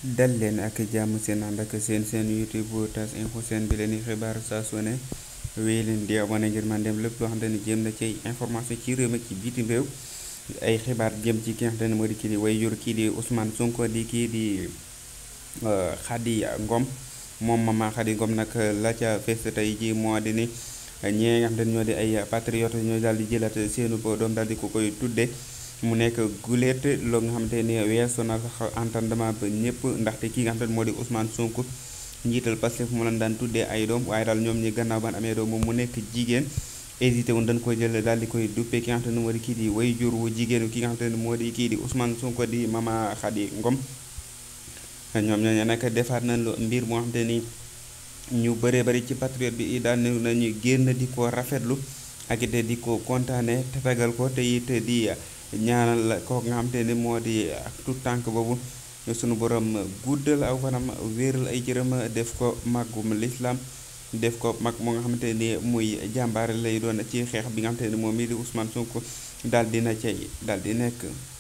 dal leen ak jàmm seen ànd ak seen seen youtube tas info seen bi leen di xibaar saa su ne wéy leen di abonné ngir man dem lépp loo xamante ni jëm na ci information ci réew mi ci bitim réew ay xibaar jëm ci ki nga xamante ne moo di kii di way jur kii di Ousmane Sonko di kii di Khady Ngom moom mama Khady Ngom nag la ca fees tey ji moo di ni ñee nga xamante ne ñoo di ay patriote ñoo daal di jëlaat seenu doom daal di ko koy tudde mu nekk guléet loo nga xamante ni weesu na sax entendement ba ñëpp ndaxte kii nga xamante ne moo di Ousmane Sonko njiital Pastef mu leen daan tuddee ay doom waaye daal ñoom ñi gannaaw ban amee doom moom mu nekk jigéen hésité woon dañ koy jël daal di koy duppee ki nga xamante ne moo di kii di way jur wu jigéen ki nga xamante ne moo di kii di Ousmane Sonko di mama Khady Ngom ñoom ñooñu nag defaat nañ lu mbir moo xamante ni ñu bëree bëri ci patriote bi daan nañu génn di ko rafetlu ak it di ko kontaane te tegal ko te it di ñaanal ko nga xamante ni moo di ak tout tànk boobu sunu borom guddal aw fanam wéeral ay jërëm def ko màggum lislaam def ko mag moo nga xamante ni muy jàmbaare lay doon ci xeex bi nga xamante ni moom mii di Ousmane Sonko daal dina cay daal di nekk